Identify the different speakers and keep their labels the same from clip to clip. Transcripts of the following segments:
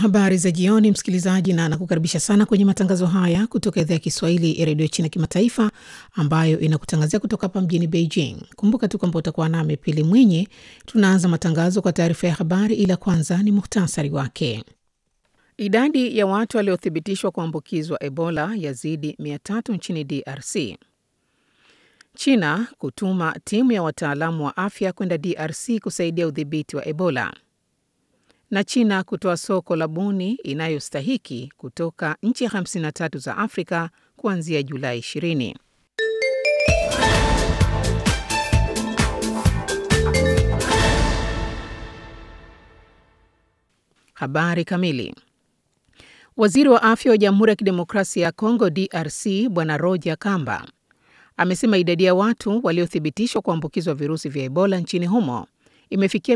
Speaker 1: habari za jioni, msikilizaji, na nakukaribisha sana kwenye matangazo haya kutoka idhaa ya Kiswahili ya redio China Kimataifa, ambayo inakutangazia kutoka hapa mjini Beijing. Kumbuka tu kwamba utakuwa nami Pili Mwinyi. Tunaanza matangazo kwa taarifa ya habari, ila kwanza ni muhtasari wake. Idadi ya watu waliothibitishwa kuambukizwa Ebola yazidi 300 nchini DRC. China kutuma timu ya wataalamu wa afya kwenda DRC kusaidia udhibiti wa Ebola na China kutoa soko la buni inayostahiki kutoka nchi 53 za Afrika kuanzia Julai 20. Habari kamili. Waziri wa afya wa Jamhuri ya Kidemokrasia ya Kongo DRC Bwana Roger Kamba amesema idadi ya watu waliothibitishwa kuambukizwa virusi vya Ebola nchini humo imefikia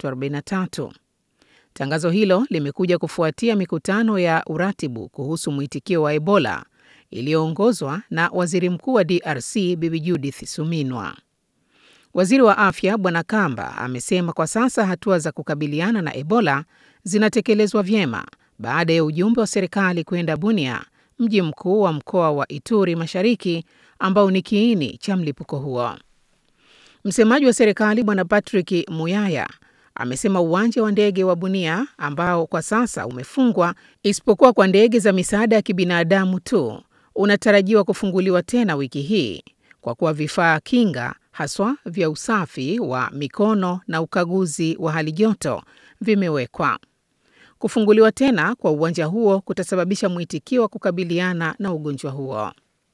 Speaker 1: 343. Tangazo hilo limekuja kufuatia mikutano ya uratibu kuhusu mwitikio wa Ebola iliyoongozwa na Waziri Mkuu wa DRC Bibi Judith Suminwa. Waziri wa Afya Bwana Kamba amesema kwa sasa hatua za kukabiliana na Ebola zinatekelezwa vyema baada ya ujumbe wa serikali kwenda Bunia, mji mkuu wa mkoa wa Ituri Mashariki ambao ni kiini cha mlipuko huo. Msemaji wa serikali Bwana Patrick Muyaya amesema uwanja wa ndege wa Bunia ambao kwa sasa umefungwa isipokuwa kwa ndege za misaada ya kibinadamu tu unatarajiwa kufunguliwa tena wiki hii kwa kuwa vifaa kinga haswa vya usafi wa mikono na ukaguzi wa hali joto vimewekwa. Kufunguliwa tena kwa uwanja huo kutasababisha mwitikio wa kukabiliana na ugonjwa huo.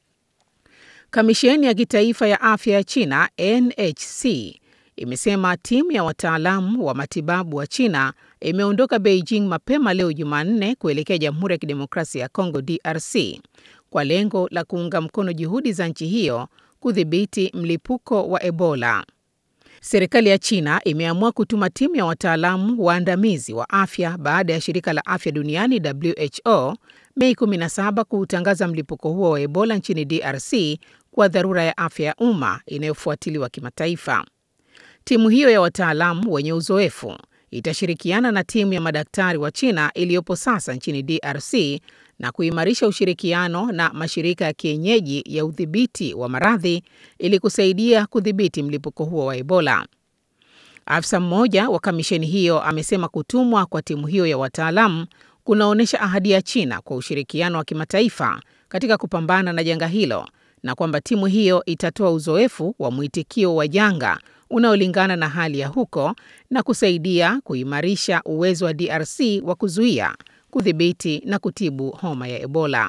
Speaker 1: Kamisheni ya kitaifa ya afya ya China NHC imesema timu ya wataalamu wa matibabu wa China imeondoka Beijing mapema leo Jumanne kuelekea Jamhuri ya Kidemokrasia ya Kongo DRC kwa lengo la kuunga mkono juhudi za nchi hiyo kudhibiti mlipuko wa Ebola. Serikali ya China imeamua kutuma timu ya wataalamu waandamizi wa afya baada ya shirika la afya duniani WHO Mei 17 kuutangaza mlipuko huo wa Ebola nchini DRC kwa dharura ya afya ya umma inayofuatiliwa kimataifa. Timu hiyo ya wataalamu wenye uzoefu itashirikiana na timu ya madaktari wa China iliyopo sasa nchini DRC na kuimarisha ushirikiano na mashirika ya kienyeji ya udhibiti wa maradhi ili kusaidia kudhibiti mlipuko huo wa Ebola. Afisa mmoja wa kamisheni hiyo amesema kutumwa kwa timu hiyo ya wataalamu kunaonyesha ahadi ya China kwa ushirikiano wa kimataifa katika kupambana na janga hilo na kwamba timu hiyo itatoa uzoefu wa mwitikio wa janga unaolingana na hali ya huko na kusaidia kuimarisha uwezo wa DRC wa kuzuia, kudhibiti na kutibu homa ya Ebola.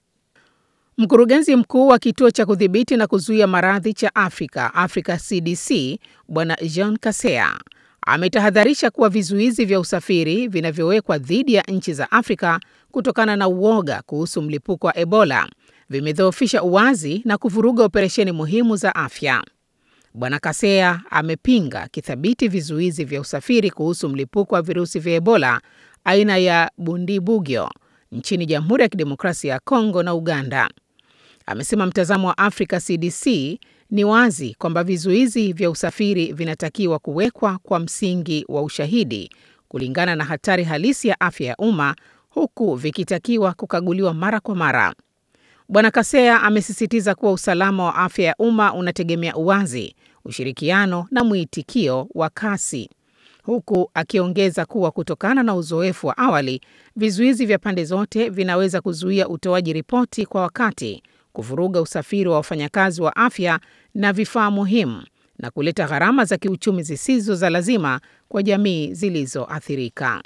Speaker 1: Mkurugenzi mkuu wa kituo cha kudhibiti na kuzuia maradhi cha Afrika, Africa CDC, Bwana Jean Kasea ametahadharisha kuwa vizuizi vya usafiri vinavyowekwa dhidi ya nchi za Afrika kutokana na uoga kuhusu mlipuko wa Ebola vimedhoofisha uwazi na kuvuruga operesheni muhimu za afya. Bwana Kasea amepinga kithabiti vizuizi vya usafiri kuhusu mlipuko wa virusi vya Ebola aina ya Bundibugyo nchini Jamhuri ya Kidemokrasia ya Kongo na Uganda. Amesema mtazamo wa Africa CDC ni wazi kwamba vizuizi vya usafiri vinatakiwa kuwekwa kwa msingi wa ushahidi kulingana na hatari halisi ya afya ya umma huku vikitakiwa kukaguliwa mara kwa mara. Bwana Kasea amesisitiza kuwa usalama wa afya ya umma unategemea uwazi, ushirikiano na mwitikio wa kasi, huku akiongeza kuwa kutokana na uzoefu wa awali, vizuizi vya pande zote vinaweza kuzuia utoaji ripoti kwa wakati, kuvuruga usafiri wa wafanyakazi wa afya na vifaa muhimu, na kuleta gharama za kiuchumi zisizo za lazima kwa jamii zilizoathirika.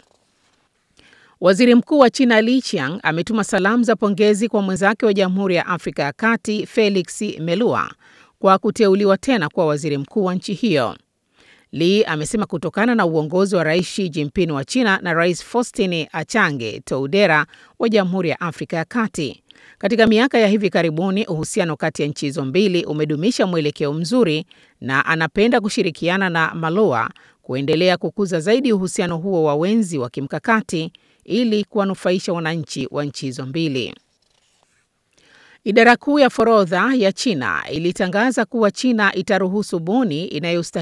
Speaker 1: Waziri Mkuu wa China Li Qiang ametuma salamu za pongezi kwa mwenzake wa Jamhuri ya Afrika ya Kati Felix Melua kwa kuteuliwa tena kuwa waziri mkuu wa nchi hiyo. Li amesema kutokana na uongozi wa Rais Xi Jinping wa China na Rais Faustin Achange Toudera wa Jamhuri ya Afrika ya Kati, katika miaka ya hivi karibuni uhusiano kati ya nchi hizo mbili umedumisha mwelekeo mzuri na anapenda kushirikiana na Malua kuendelea kukuza zaidi uhusiano huo wa wenzi wa kimkakati ili kuwanufaisha wananchi wa nchi hizo mbili. Idara kuu ya forodha ya China ilitangaza kuwa China itaruhusu buni inayostahili